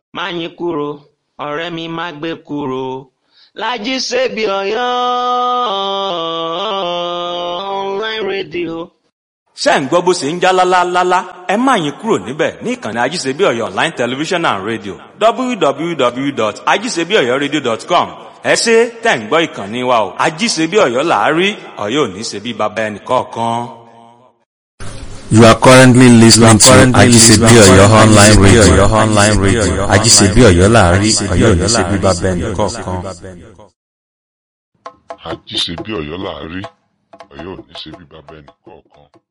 Máyìnkúrò ọ̀rẹ́ mi má gbé kúrò Lájí Sèbí Ọ̀yọ́ online radio. ṣé ń gbọ́ bó ṣe ń já lálálálá ẹ má yín kúrò níbẹ̀ ní ìkànnì ajíṣebí ọ̀yọ́ online television and radio www.ajíṣebíọ̀yọ́radio.com ẹ ṣe tẹ̀ ń gbọ́ ìkànnì wa o ajíṣebí ọ̀yọ́ làárí ọ̀yọ́ ò ní ṣe bí baba ẹnì kọ̀ọ̀kan. You are currently listening to currently Ajisebi listening to Oyo online Ajisebi radio. Oyo online radio. Ajisebi Oyo láàrin Ajisebi Ọ̀yọ́ Oyo ní ṣe bíbá láàrin, bẹ́ẹ̀ Ọ̀yọ́ ní ṣe nìkọ̀ọ̀kan. bíbá bẹ́ẹ̀ nìkọ̀ọ̀kan. àjíṣe bí ọ̀yọ́ láàárí ọ̀yọ́ ò ní ṣe bí bàbá ẹnì kọ̀ọ̀kan